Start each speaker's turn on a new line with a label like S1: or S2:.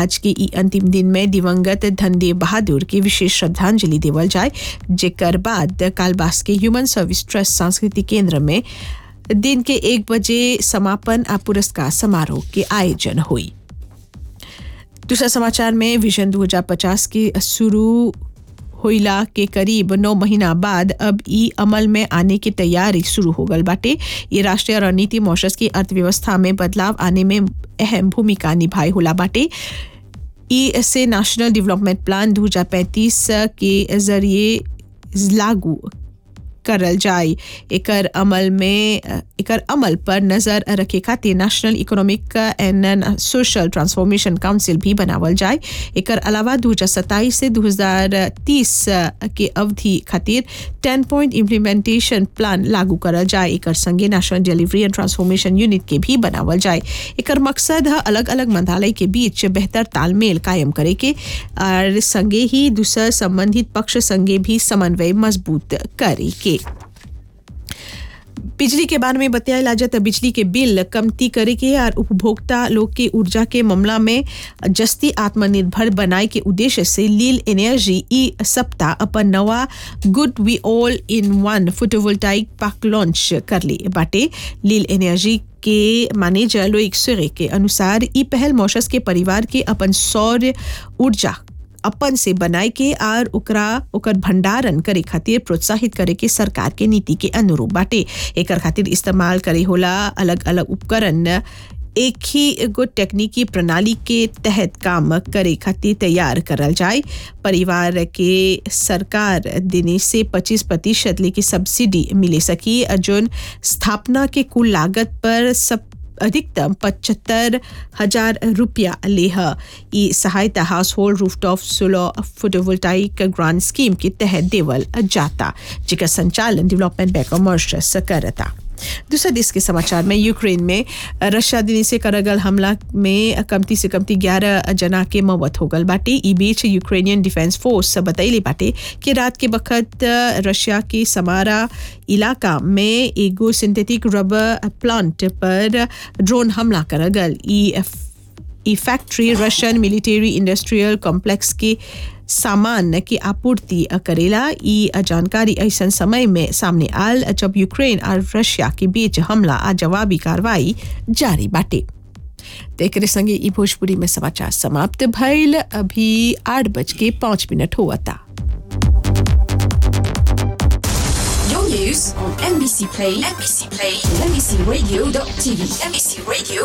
S1: आज के ई अंतिम दिन में दिवंगत धनदेव बहादुर के विशेष श्रद्धांजलि देवल जाए जेकर बाद कालबास के ह्यूमन सर्विस ट्रस्ट सांस्कृतिक केंद्र में दिन के एक बजे समापन आ पुरस्कार समारोह के आयोजन हुई दूसरा समाचार में विजन 2050 के शुरू होइला के करीब नौ महीना बाद अब ई अमल में आने की तैयारी शुरू हो गल बाटे ये राष्ट्रीय रणनीति मॉशस की अर्थव्यवस्था में बदलाव आने में अहम भूमिका निभाई होला बाटे ई से नेशनल डेवलपमेंट प्लान 2035 के जरिए लागू करल जाए एकर अमल में एकर अमल पर नजर रखे खातिर national economic and social transformation council भी बनावल जाए एकर अलावा 2027 से 2030 के अवधि खातिर 10 पॉइंट इम्प्लीमेंटेशन प्लान लागू करल जाए एकर संगे national delivery and transformation unit के भी बनावल जाए एकर मकसद है अलग अलग मंत्रालय के बीच बेहतर तालमेल कायम करे के और संगे ही दूसर संबंधित पक्ष संगे भी समन्वय मजबूत करे के बिजली के बारे में बताया लागत बिजली के बिल कमती करे के और उपभोक्ता लोग के ऊर्जा के मामला में जस्ती आत्मनिर्भर बनाए के उद्देश्य से लील एनर्जी ई सप्ताह अपन नवा good we all in one photovoltaic park launch कर ली बाटे लील एनर्जी के मैनेजर लोइक सुरे के अनुसार ई पहल मॉशस के परिवार के अपन सौर ऊर्जा अपन से बनाए के और ओकरा ओकर भंडारण करे खातिर प्रोत्साहित करे के सरकार के नीति के अनुरूप बाटे एकर खातिर इस्तेमाल करे होला अलग अलग उपकरण एक ही एगो तकनीकी प्रणाली के तहत काम करे खातिर तैयार करल जाए परिवार के सरकार देने से 25 प्रतिशत लेके सब्सिडी मिले सकी जोन स्थापना के कुल लागत पर सब अधिकतम पचहत्तर हजार रुपया लेह ई सहायता household rooftop solar photovoltaic grant scheme के तहत देवल जाता जिसका संचालन डेवलपमेंट बैंक ऑफ मॉरिशस करता दूसरा देश के समाचार में यूक्रेन में रशिया दिन से करगल हमला में कमती से कमती ग्यारह जना के मौत हो गल बाटे ई बीच यूक्रेनियन डिफेंस फोर्स बतैले बाटे कि रात के वक्त रशिया के समारा इलाका में एगो सिंथेटिक रबर प्लांट पर ड्रोन हमला कर गल ई ई factory Russian military industrial complex के सामान की आपूर्ति करेला ई जानकारी ऐसा समय में सामने आल जब यूक्रेन और रशिया के बीच हमला आ जवाबी कार्रवाई जारी बाटे तेकरे संगे ई भोजपुरी में समाचार समाप्त भइल अभी आठ बज के पाँच मिनट हुआ था
S2: Your news on NBC Play, NBC Play, NBCRadio.tv, NBC Radio.